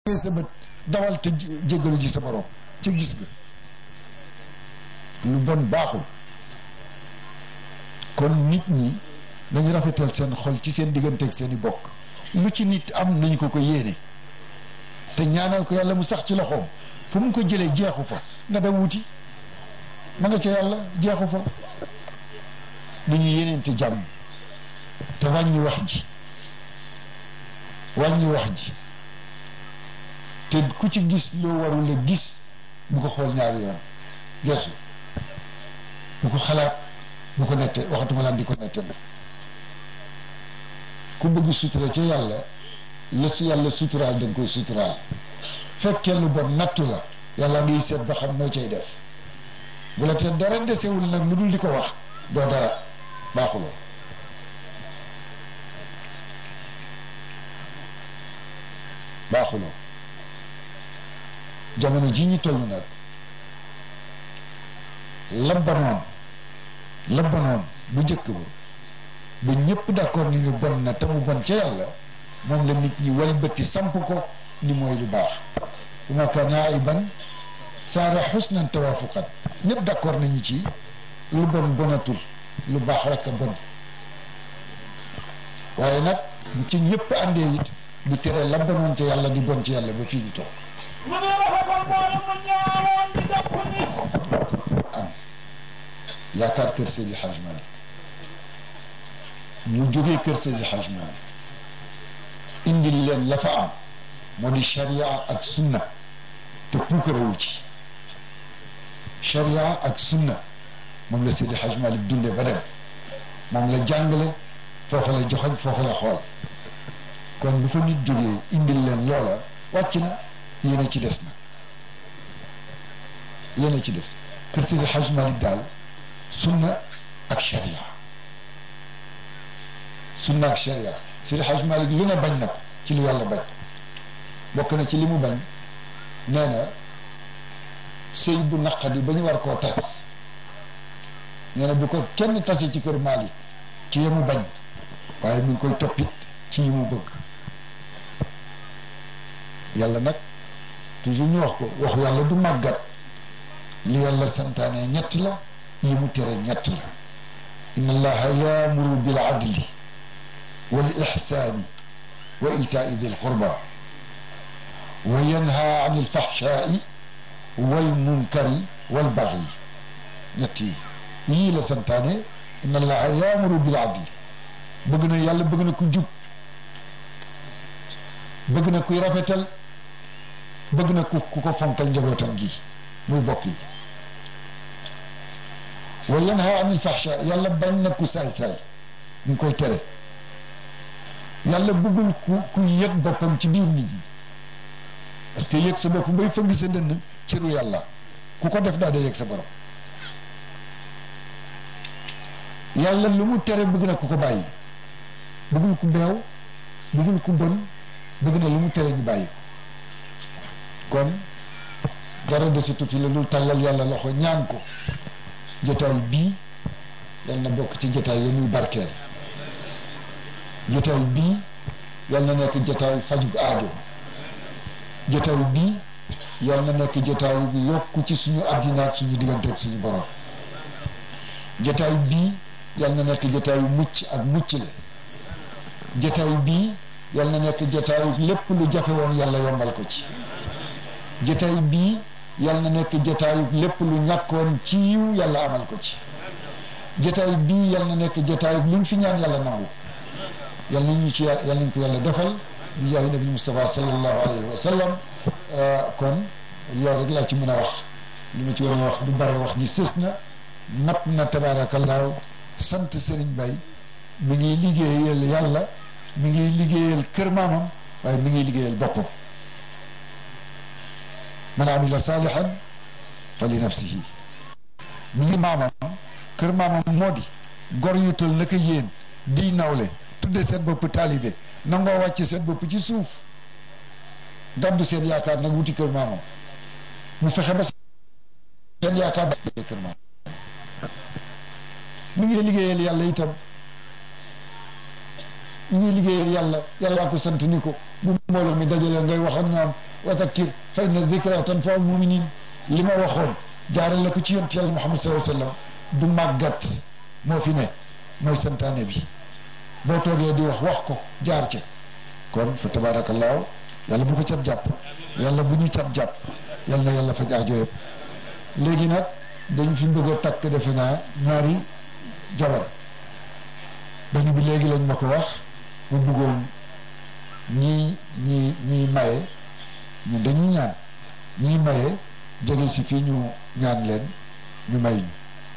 sa bët dawal te jéggalu ji sa borom ca gis nga lu bon baaxul kon nit ñi nañu rafetal seen xol ci seen diggante ak seen i bokk lu ci nit am nañu ko ko yéene te ñaanal ko yàlla mu sax ci loxoom fu mu ko jëlee jeexu fa nga dem wuti ma nga ca yàlla jeexu fa lu ñu yéneente jàmm te wàññi wax ji wàññi wax ji te ku ci gis loo warul a gis bu ko xool ñaari yoon geesu bu ko xalaat bu ko nette waxatuma laan di ko nette na ku bëgg sutura ca yàlla la su yàlla suturaal da nga koy suturaal fekkee lu bon nattu la yàlla ngay seet ba xam noo cay def bu la te dara desewul nag lu dul di ko wax doo dara baaxuloo baaxuloo jamono ji ñu toll nag la banoon la banoon bu njëkk ba ba ñëpp d'accord ni ñu bon na te mu bon ca yàlla moom la nit ñi walbati samp ko ni mooy lu baax bu ma kaana ayban saara xusnan tawaafuqan ñëpp d'accord nañu ci lu bon bonatul lu baax rek a bon waaye nag bu ci ñëpp àndee it du tere la bonoon ca yàlla di bon ci yàlla ba fii ñu toog am yaakaar kër Seydi Hadj Malick ñu jógee kër Seydi Hadj Malick indil leen la fa am moo di charia ak sunna te puukarewu ci charia ak sunna moom la Seydi Hadj Malick dunde ba dem moom la jàngale foofa la joxoñ foofa la xool kon bu fa nit jógee indil leen loola wàcc na yéen a ci des nag yéen a ci des kër Seydi Hadj Malick daal sunna ak charia sunna ak charia Seydi Hadj Malick lu ne bañ na ko ci lu yàlla bañ bokk na ci li mu bañ nee na sëy bu naqadi ba ñu war koo tas nee na bu ko kenn tase ci kër Malick ci yemu bañ waaye mi ngi koy toppit ci yi mu bëgg yàlla nag toujours ñu wax ko waxu yàlla du màggat li yàlla santaane ñett la yi mu tere ñett la inna allaha yaamuru bil adli wal ixsaani wa itaai dil qurba wa yanha an il fahshaai wal munkari wal bagyi ñett yi yii la santaane inna allaha yaamuru bil adli bëgg na yàlla bëgg na ku jub bëgg na kuy rafetal bëgg na ku ku ko fonkal njabootam gi muy bopp yi wa yanha anil fahsha yàlla bañ na ku saay-saay ñu ngi koy tere yàlla bëggul ku ku yëg boppam ci biir nit ñi parce que yëg sa bopp bay fëgg sa dënn ciru yàlla ku ko def daa dee yëg sa borom yàlla lu mu tere bëgg na ku ko bàyyi bëggul ku beew bëggul ku bon bëgg na lu mu tere ñu bàyyi kon dara desitu fi la dul tàllal yàlla loxo ñaan ko jotaay bii yal na bokk ci jotaay yi muy barkeel jotaay bii yal na nekk jotaay fajug aajo jotaay bii yal na nekk jotaay bu yokku ci suñu àddina ak suñu diggante ak suñu borom jotaay bii yal na nekk jotaayu mucc ak mucc le jotaay bii yal na nekk jotaayu lépp lu jafe woon yàlla yombal ko ci jotaay bii yal na nekk jotaayu lépp lu ñàkkoon ci yiw yàlla amal ko ci jotaay bii yal na nekk jotaayu lu mu fi ñaan yàlla nangu yal nañu ci yal nañ ko yàlla defal bi jaay nabi Mustafa sallallahu alayhi wa sallam kon loolu rek laa ci mën a wax li ma ci war a wax du bare wax ji sës na mat na tabaarakallaahu sant Serigne Baye mi ngi liggéeyal yàlla mi ngi liggéeyal kër maamam waaye mi ngi liggéeyal boppam man amila saalihan fa li nafsihi mi ngi maamam kër maamam moo di gor yu tol naka yéen di nawle tudde seen bopp taalibe nangoo wàcc seen bopp ci suuf gàddu seen yaakaar nag wuti kër maamam mu fexe ba seen yaakaar ba kër maamam mi ngi liggéeyal yàlla itam mi ngi liggéeyal yàlla yàllaa ko sant ni ko bu mbooloo mi dajalee ngay wax ak ñoom wa zakkir fa inna zikra tanfa'u muminin li ma waxoon jaarale ko ci yonent yàlla Muhammad sallallahu alayhi wa sallam du màggat moo fi ne mooy santaane bi boo toogee di wax wax ko jaar ca kon fa tabaarakallaahu yàlla bu ko cat jàpp yàlla bu ñu cat jàpp yàlla na yàlla faj aajo yëpp léegi nag dañ fi bëgg a takk defe naa ñaari jabar benn bi léegi lañ ma ko wax mu bëggoon ñii ñii ñii maye ñun dañuy ñaan ñii maye jege si fii ñu ñaan leen ñu may ñu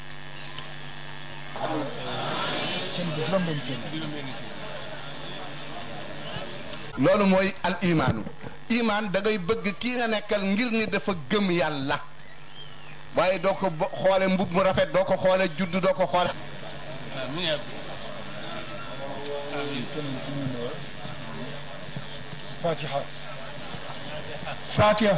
loolu mooy al imaanu imaan da ngay bëgg kii nga nekkal ngir ni dafa gëm yàlla waaye doo ko xoole mbub mu rafet doo ko xoole judd doo ko xoole fatiha fatiha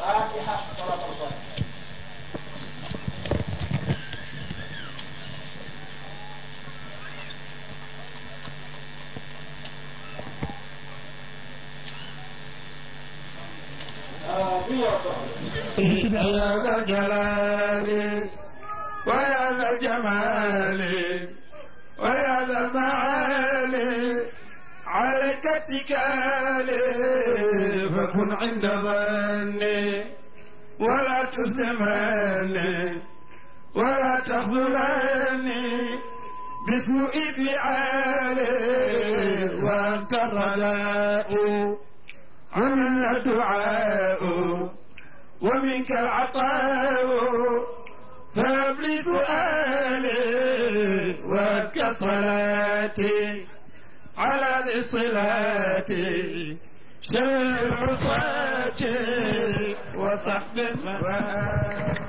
يا ذا الجلال ويا ذا الجمال ويا ذا المعالي عليك اتكالي فكن عند ظني ولا تسلمني ولا تخذلني بسوء فعالي وانت صلاتي عمل الدعاء ومنك العطاء فهب لي سؤالي وازكى صلاتي على ذي الصلاة شر العصاة وصحب المبارك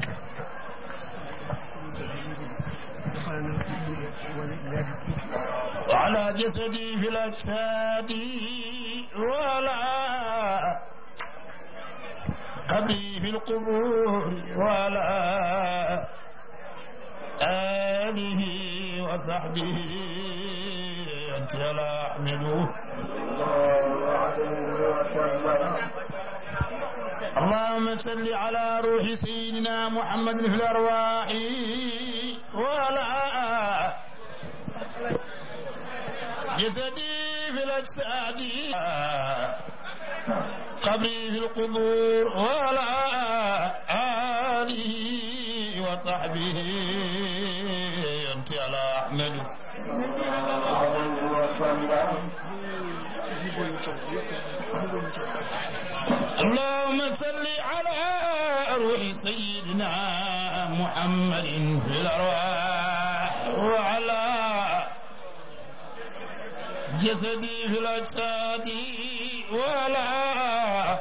وعلى جسدي في الأجساد ولا قبري في القبور ولا آله وصحبه أنت لا أحمده اللهم صل على روح سيدنا محمد في الأرواح ولا جسدي في الأجساد قبري في القبور ولا آله وصحبه أنت على أحمد اللهم صل على روح سيدنا محمد في الأرواح وعلى جسدي في الأجساد ولا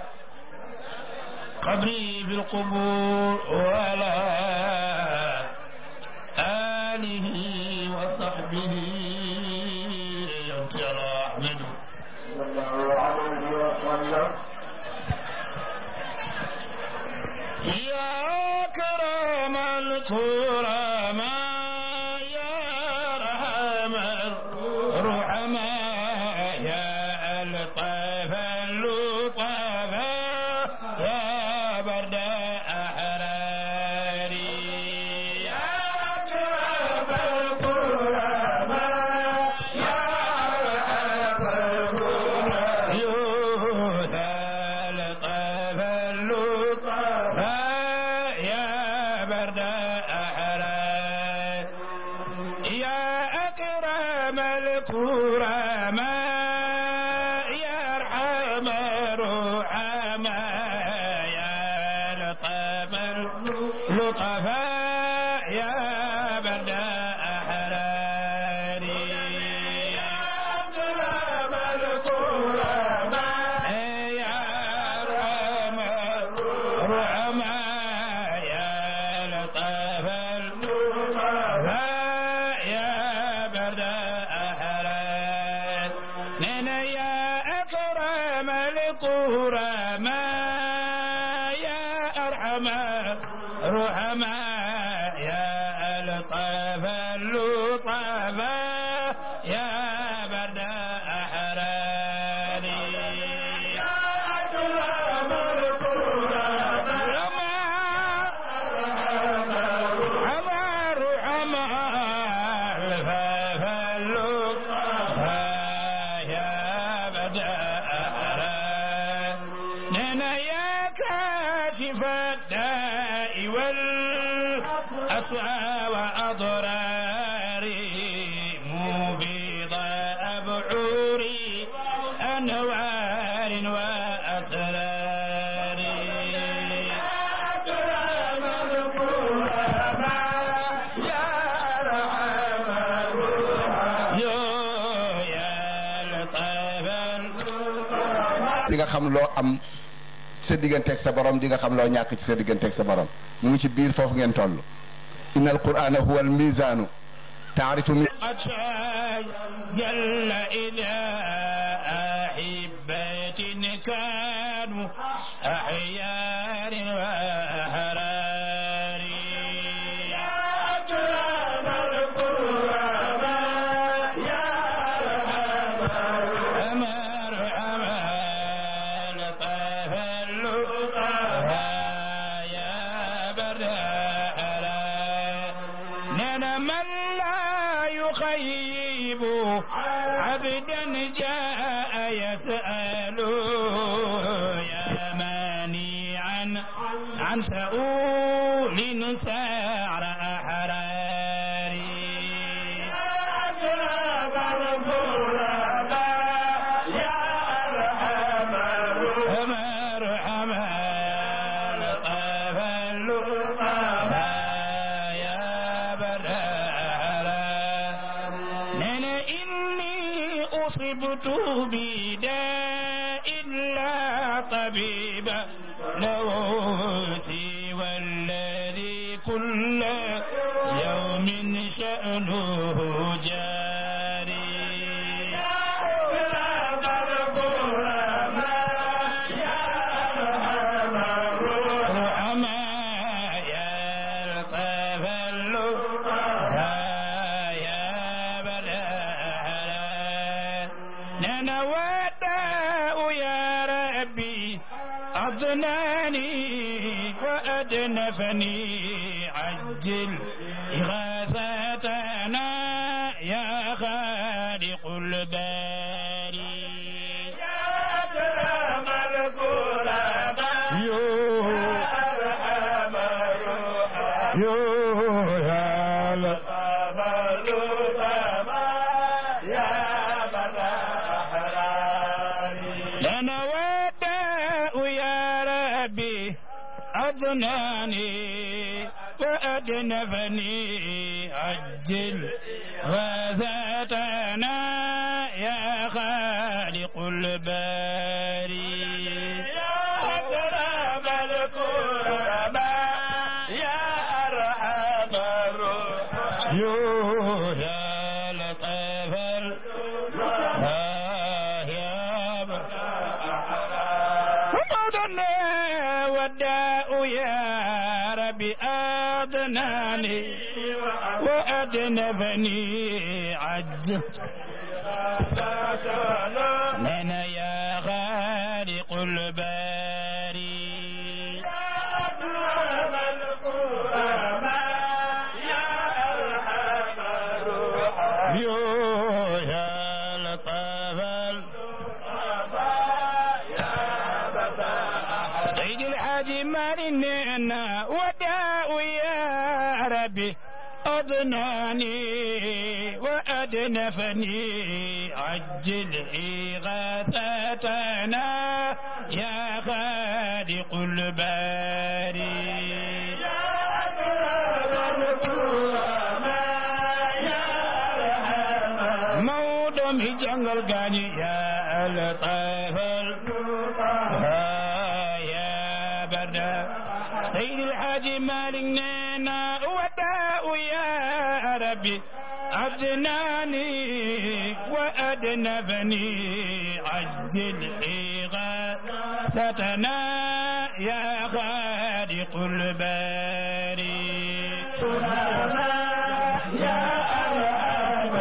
قبري في القبور ولا آله وصحبه أنت على أحمد يا كرم الكرماء يا رحم الرحماء يا الطيف اللطفاء يا برد أحراري يا أكرم الكرماء يا رحم الرحماء يوث الطيف اللطفاء يا برد أحرار يا أكرم الكرماء يا أرحم الرحماء يا لطف اللطفاء يا برد أحراري يا أكرم الكرماء يا أرحم الرحماء يا لطف اللطفاء يا برد أحرار نينا يا أكرم الكرماء يا أرحم الرحماء يا لطف اللطفاء يا برد أحراري نانا يا كاشف الداء والأسوى وأضراري مفيض أبعوري أنوار وأسرار أكرم الكرماء يا رحم الروح يا لطيف di nga xam loo am sa digganteeg sa borom di nga xam loo ñàkk ci sa digganteeg sa borom mu ngi ci biir foofu ngeen toll inna alqur'ana huwa almizanu taarifu mi قد جل إلى أحبة كانوا أحيار وأحرار يا أكرم الكرماء يا أرحم الأمر أمان طيف اللقاء يا برد نانا من لا يخيب عبدا جاء يسأل يا مانعا عن سؤول سعر أحراري أكرم الغرباء يا أرحم مرحبا لطف اللقاء يا برهرا نانا إني أصبت بداء لا طبيب له سوى الذي كل يوم شأنه جاري يا أكرم الكرماء يا أرحم الرحماء يا لطيف اللقاء يا برهرا نانا وداء يا ربي أضناني وأدنفني عجل إغاثتنا يا خالق الباري يا أكرم الكرماء يا أرحم الرحمن يا لطف اللطفاء يا لنا وداء يا ربي أضناني وأدنفني عجل غاثتنا يا خالق الباري يا أكرم الكرماء يا أرحم الرحمن يا لطيف الروح يا مولانا وداء يا ربي أضناني وأدنفني عج من يا خالق الباري يا لطف سيد الحاج مالنا وداء يا ربي أضناني وأدنفني عجل إغاثتنا يا خالق الباري يا أكرم الكرماء يا أرحم مودم جنگل غاني يا لطيف يا بردا سيد الحاج مالك نانا وداء يا ربي أدناني وأدنفني عجل إغاثتنا يا خالق الباري يا أرحم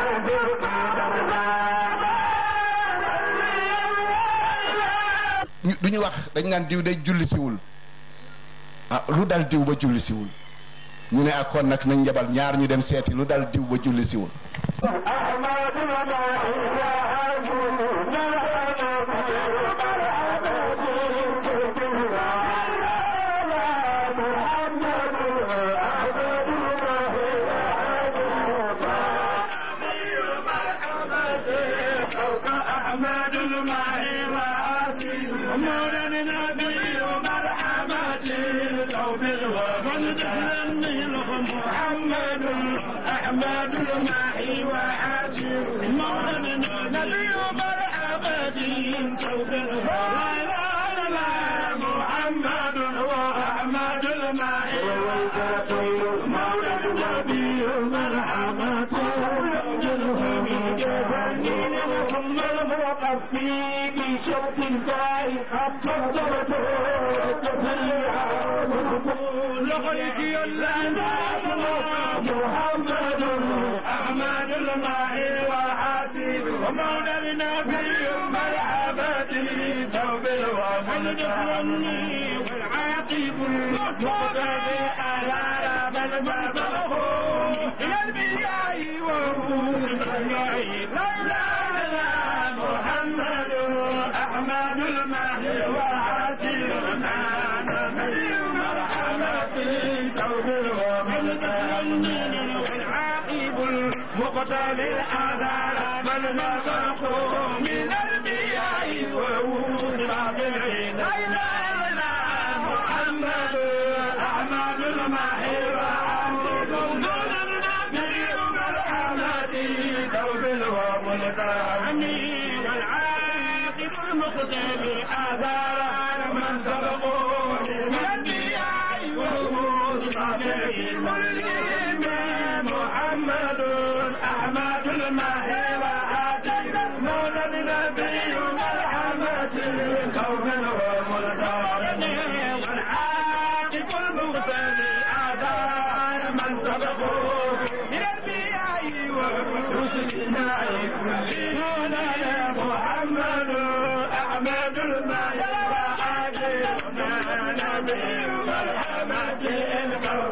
ñu du ñu wax dañ naan diw day julli siwul ah lu dal diw ba julli siwul ñu ne ak kon nag nañ njabal ñaar ñu dem seeti lu dal diw ba julli siwul أحمد المعي وعاسي مولا نبي مرحمة توب الوطن تهني لهم محمد أحمد المعي وعاسي مولا نبي مرحمة توب الوطن محمد وأحمد المعي وعاسي مولا نبي مرحمة توب الوطن ثم الموقف في بشوط فائق قدرته لغيك الأنات محمد أحمد الماهي والحاسب ومولى النبي مرحبا توب الوحيد الرمي والعاقب المقتدى على من فصله إلى البياء وهو لولا محمد أحمد المهي وعسيرنا نبي مرحمة توب ومن تهنين والعاقب المقتل الآثار من نصرته من البياء ووصل بالعين لا إله إلا محمد أحمد المهي وعسيرنا نبي مرحمة توب ومن والعاقب المقتدر آثار من سبقوا من الأنبياء والمرسلين محمد أحمد الماهي وآتي مولى النبي مرحمة قوم وملتان والعاقب المقتدر آثار من سبقوا من الأنبياء والرسل كلهم يا محمد أحمد الماهي وآتينا نبي مرحمة القلب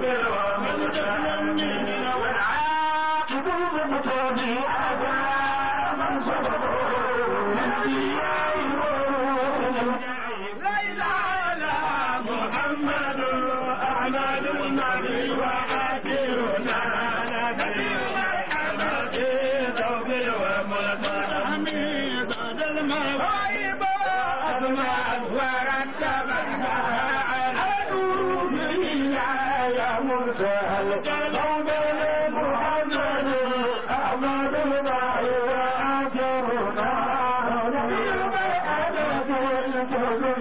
ومن والعاقب المقتدر آثار من سبقوا من الأنبياء والرسل لا إله إلا محمد أحمد الماهي وآسرنا نبي مرحمة توب وملك زاد المواهب وأسماء ورتبها على نور يا منتهى القلب محمد أحمد الماهي وآسرنا نبي مرحمة توب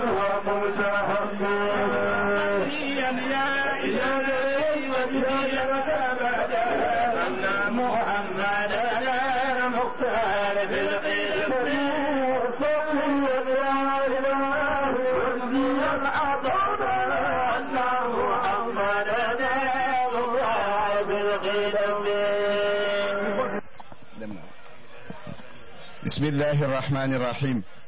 وملك يا إلهي وسير أبدا أن محمدا مختار في القلب صلي يا إله وسير أبدا أن محمدا مختار في القلب بسم الله الرحمن الرحيم